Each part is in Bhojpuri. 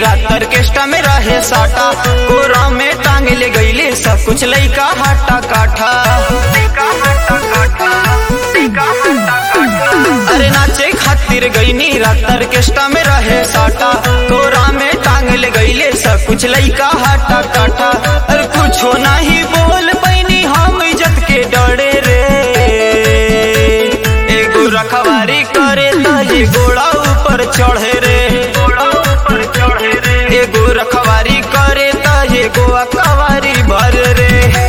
रात ऑर्केस्ट्रा में रहे साटा कोरा में टांग ले गईले सब कुछ लइका हटा काठा अरे नाचे खातिर गईनी रात ऑर्केस्ट्रा में रहे साटा कोरा में टांग ले गईले सब कुछ लइका हटा काठा अरे कुछो नहीं बोल पैनी हम इज्जत के डरे रे एगो रखवारी करे त ये गोड़ा ऊपर चढ़े रे एगो रखवारी करे त ये गोवा कवारी भर रे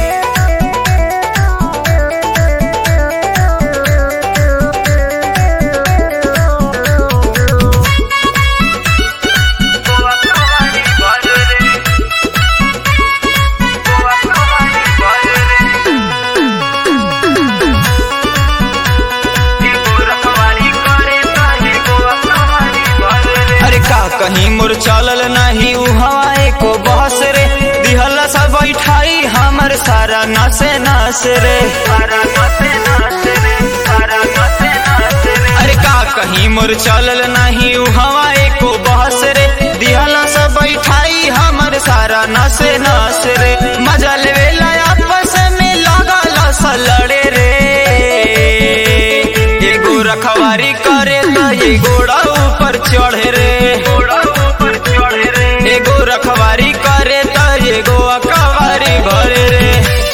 अरे का कहीं मोर चलल नहीं उ हवाए को बहस रे दिहला सब बैठाई हमर सारा नसे नस रे अरे का कहीं मोर चलल नहीं उ हवाए को बहस रे दिहला सब बैठाई हमर सारा नसे नस रे मजा लेवेला आपस में लागल सलड़े रे एगो रखवारी करे त ये गोड़ा ऊपर चढ़े रे एगो रखवारी करे त ये गो अकवारी भरे रे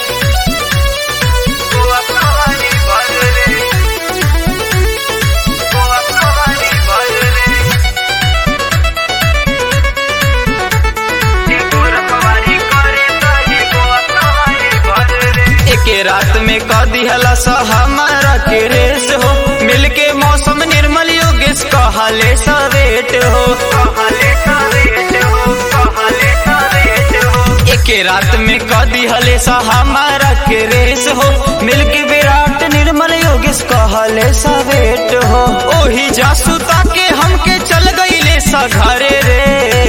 एके रात में क दिहला सा हमारा के रेस हो मिलके मौसम निर्मल योगेश कहले सवेट हो एके रात में क दिहले सा हमारा के रेस हो मिलके विराट निर्मल योगेश कहले सवेट हो ओही जासुता के हमके चल गईले सा घरे रे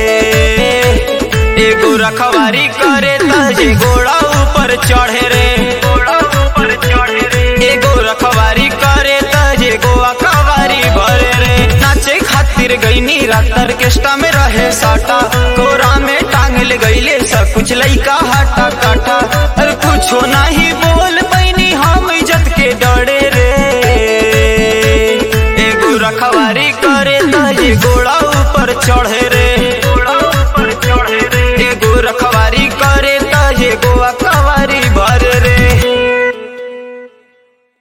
एगो रखवारी करे त जे गोड़ा ऊपर चढ़े रे एगो रखवारी करे त जे गोवा कवारी भरे रे नाचे खातिर गईनी रात ऑर्केस्ट्रा में रहे साटा कोरा में टांग ले गईले सब कुछ लइका हटा काटा